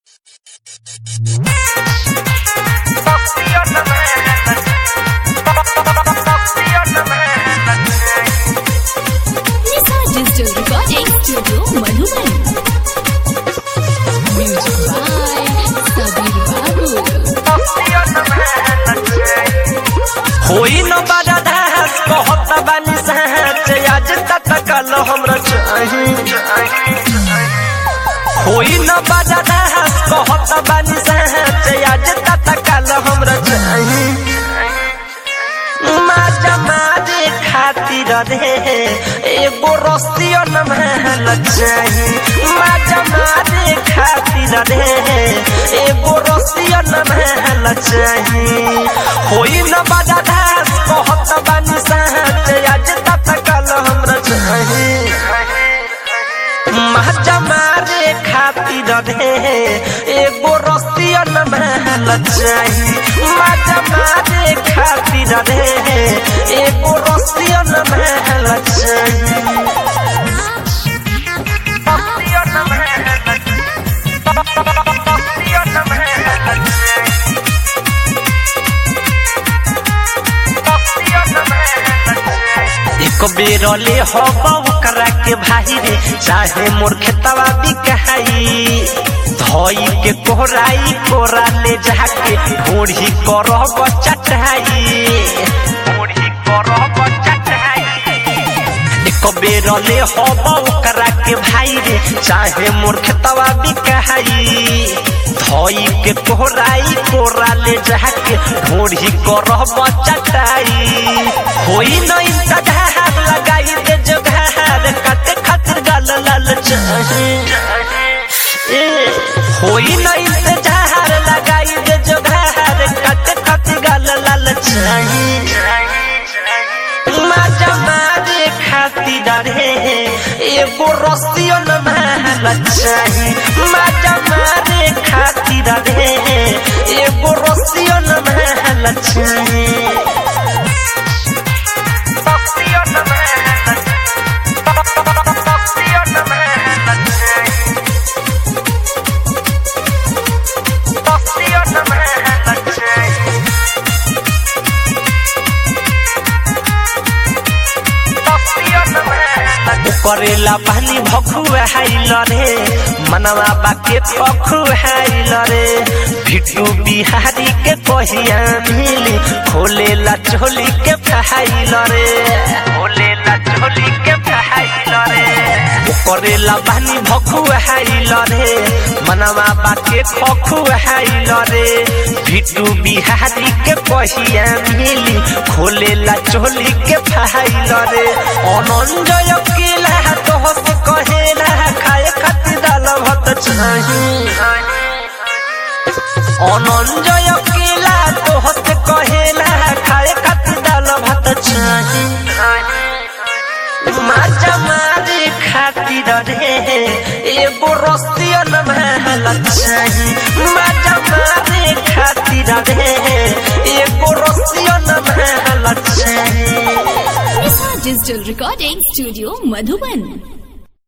Nisa Digital Recording Studio Madhuban. Music by Sabir Babu. होई न बड़ा दास कहत बानी सहज आज तक कल हमरा चाही होई न बड़ा दास कहत बानी सहज आज तक कल हमरा चाही माजा मारे खातिर रे एगो रस्तियो न महल चाही माजा मारे खातिर रे एगो रस्तियो न महल चाही होई न बड़ा दास कहत बानी सहज आज तक कल हमरा चाही माजा मारे खातिर रे एगो रस्तियो न महल चाही माजा मारे खातिर रे एगो रस्तियो न महल चाही रस्तियो न महल रस्तियो न महल चाही रस्तियो न महल चाही एक बेर ले हवा ओकरा के भाई रे चाहे मोर खेतवा बिकाई धोई के कोहराई कोरा ले जाके ढोढ़ी करब चटाई ढोढ़ी करब चटाई एक बेर ले हवा ओकरा के भाई रे चाहे मोर खेतवा बिकाई धोई के कोहराई कोरा ले जाके ढोढ़ी करब चटाई होई न इंतजार लगाई दे जोगार काटे खातिर गाल लाल चाही ए, होई न इंतजार लगाई दे जोगार काटे खातिर गाल लाल चाही माजा मारे खातिर रे एगो रस्तियो न महल चाही माजा मारे खातिर रे एगो रस्तियो न महल चाही रस्तियो न महल रस्तियो न महल चाही रस्तियो न महल चाही करेला पानी भखुआ हाइल रे मनवा बाके पखुआइल रे भिटू बिहारी के कहिया मिली खोलेला चोली के फहाइल रे खोलेला चोली के फहाइल रे करेला पानी भखुआ हाइल रे मनवा बाके खखुआइल रे भिटू बिहारी के कहिया मिली खोलेला चोली के फहाइल रे अनंजय केला तोहस कहेला खाए खातिर दाल भात चाही अनंजय केला तोहस कहेला खाए खातिर दाल भात चाही माजा मारे खातिर रे एगो रस्तियो न महल चाही माजा मारे खातिर रे एगो रस्तियो न महल चाही Nisa Digital Recording Studio Madhuban.